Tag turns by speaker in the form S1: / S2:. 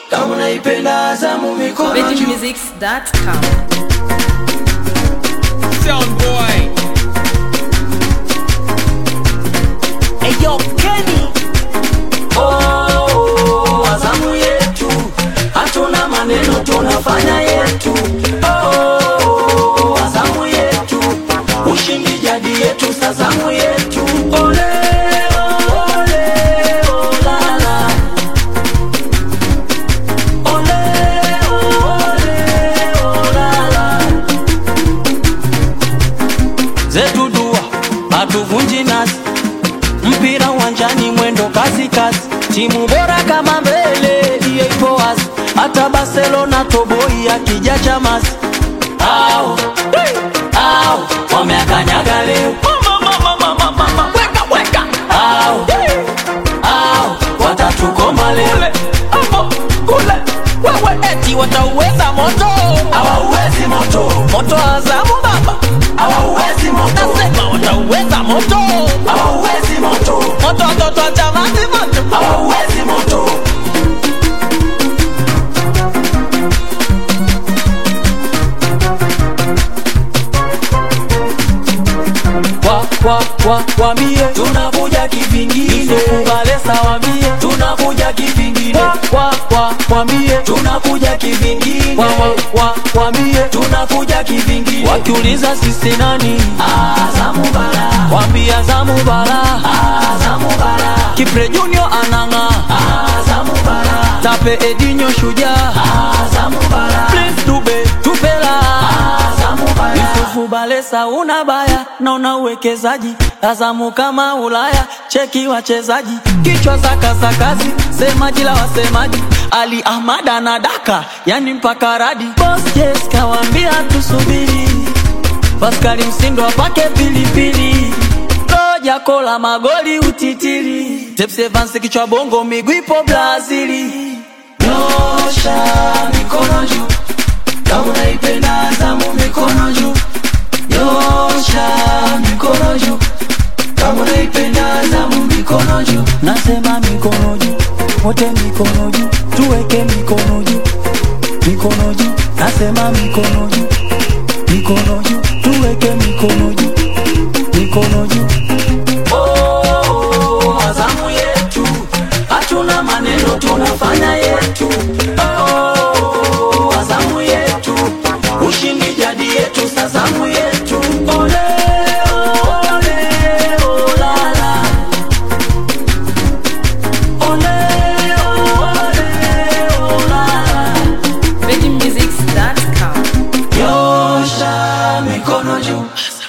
S1: kama unaipenda Azamu mikono juu.
S2: VeggieMusics.com.
S3: Sound boy.
S1: Eyo Kenny. Oh, Azamu yetu, hatuna maneno, tunafanya yetu. Oh, Azamu yetu, ushindi jadi yetu, sazamu yetu. Ole, ole, olala. Ole, ole, olala. zetu dua hatuvunji nasi mpira uwanjani mwendo kasi kasi timu bora kama mbele hiyo ipo wazi hata barcelona toboi akija chamasi au au wameakanyaga leo weka weka au au watatukoma leo kule wewe eti watauweza moto hawauwezi moto moto wa azamu baba hawauwezi moto nasema watauweza moto hawauwezi moto moto watoto wa chamazi moto hawauwezi moto kwa kwa kwa wambie tunakuja kivingine kubalesa wambie tunakuja kivingine kwa kwa kwa wambie tunakuja kivingine kwa kwa kwa wambie tunakuja kivingine wakiuliza sisi nani Azamu bara wambie Azamu bara Azamu bara Kipre Junior ananga Azamu bara Tape Edinho shujaa Azamu bara Prince Dube tupela Azamu bara Yusufu Balesa una baya na una uwekezaji Azamu kama Ulaya cheki wachezaji kichwa za kasakazi semaji la wasemaji Ali Ahmad anadaka yani mpaka radi Boss yes kawambia tusubiri Paskali Msindo apake pilipili Roja kola magoli utitiri Tepsi Evans kichwa bongo miguu ipo Brazili Nyosha mikono juu kama unaipenda Azamu mikono juu Nyosha mikono juu kama unaipenda Azamu mikono juu Nasema mikono juu wote mikono juu tuweke mikono juu mikono juu nasema mikono juu mikono juu tuweke mikono juu mikono juu oh, azamu yetu hatuna maneno tunafanya yetu oh, azamu yetu ushindi jadi yetu sazamu yetu ole ole olala ole ole olala
S2: VeggieMusics.com.
S1: Nyosha mikono juu